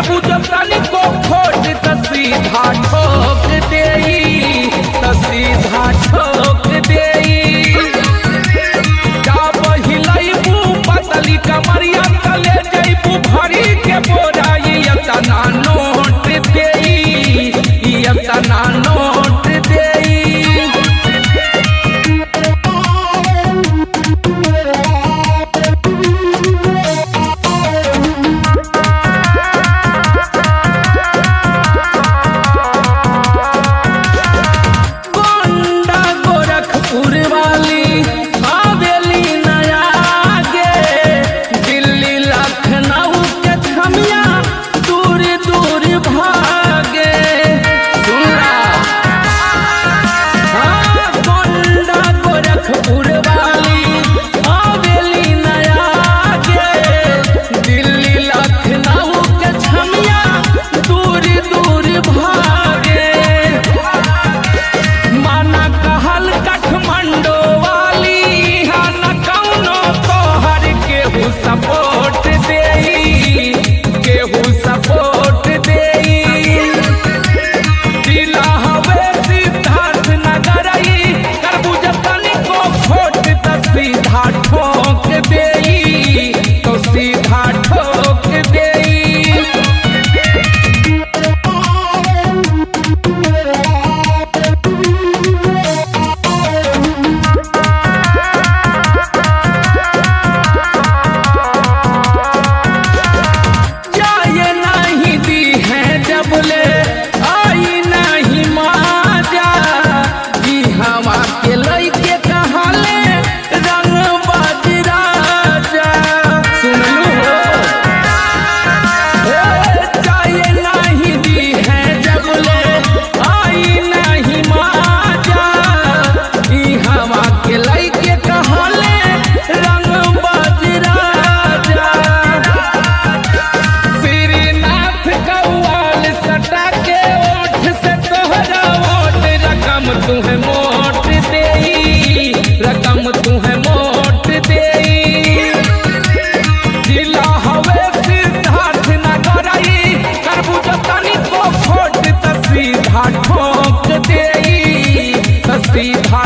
करबू जब तनिको खोट त सीधा ठोक देई त सीधा ठोक देई जा बहिलैबू पतली कमरिया तले जैबू भरी के बोराई यतना नोट देई यतना नोट देई गोंडा गोरखपुर वाली हवेली नया गे दिल्ली लखनऊ के खमिया दूर दूर भागे सुनला हाँ, गोंडा गोरखपुर वाली हवेली नया गे दिल्ली लखनऊ के खमिया दूर दूर भागे माना कहल काठमांडो वाली हा न कौनो तोहर केहू सपोर्ट देई केहू सपोर्ट देई जिला हवे सिद्धार्थ नगर करबू जतनी को खोट त सीधा ठोक देई तो सीधा ठोक देई जाए नहीं दी है जब ले आई नहीं माजा ई हवा के लइके कहले रंग बजरा जा सुन लो जाए नहीं दी है जब ले आई नहीं माजा ई हवा के लइके कहले रंग बजरा जा श्रीनाथ कौवाल सटा के ओठ से तोहरा वोट रकम तुम्हें मोट देई रकम तुम्हें मोट देई जिला हवे सिद्धार्थ नगर करबू जतनी को खोट त सीधा ठोक देई त सीधा